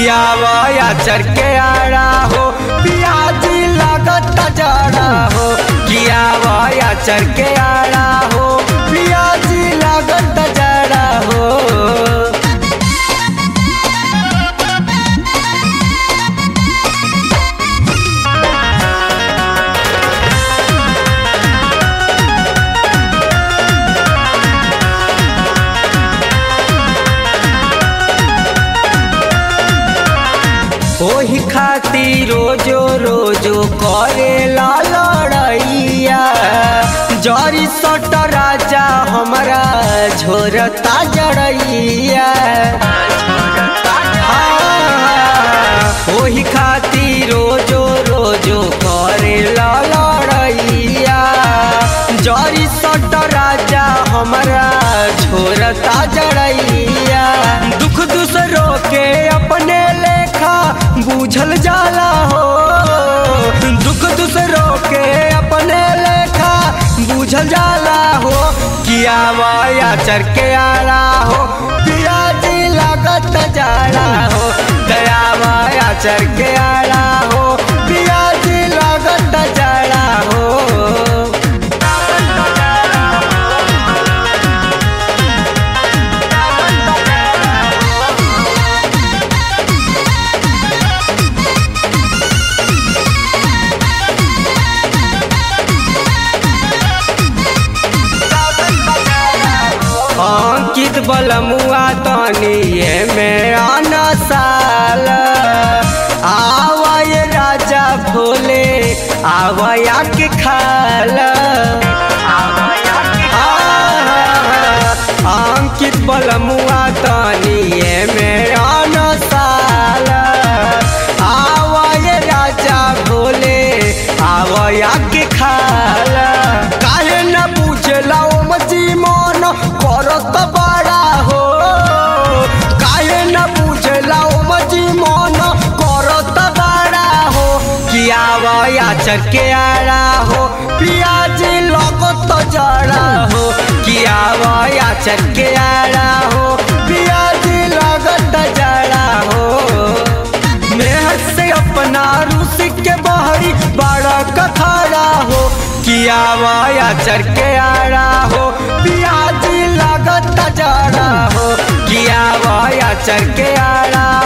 किया वाया चर के आड़ा हो पियाजी लागत जड़ा हो किया वाया चर के आड़ा हो पियाजी लागत जड़ा हो ओही खातिर रोजो रोजो करे ला लड़ैया जरी सट राजा हमरा झोरता जड़ैया हाँ, ओही खातिर रोजो रोजो करे ला लड़ैया जरी सट राजा हमरा झोरता जड़ैया दुख दूसरों के अपने लेखा बूझल जाला हो दुख दूसरों के अपने लेखा बूझल जाला हो किया माया चर के आला हो पियाजी लागत जाला हो दया माया चर के आला हो पियाजी लागत जाला हो अंकित बलमुआ तनिए में आना साल आवाय राजा भोले आवाया के खाल अंकित बलमुआ तनिए में आना साल आवाय राजा भोले आवाया के खाल काहे न पूछला ओ मची मन करत बड़ा हो काहे न पूछला ओ मची मन करत बड़ा हो किया वया चर के आड़ा हो पियाजी लगत जड़ा हो किया वया चर के आड़ा हो पियाजी लगत जड़ा हो मेहर से अपना रूस के बहरी बड़ा कखाड़ा हो किया वाया चर के आड़ा हो पियाजी लागत जड़ा हो किया वाया चर के आड़ा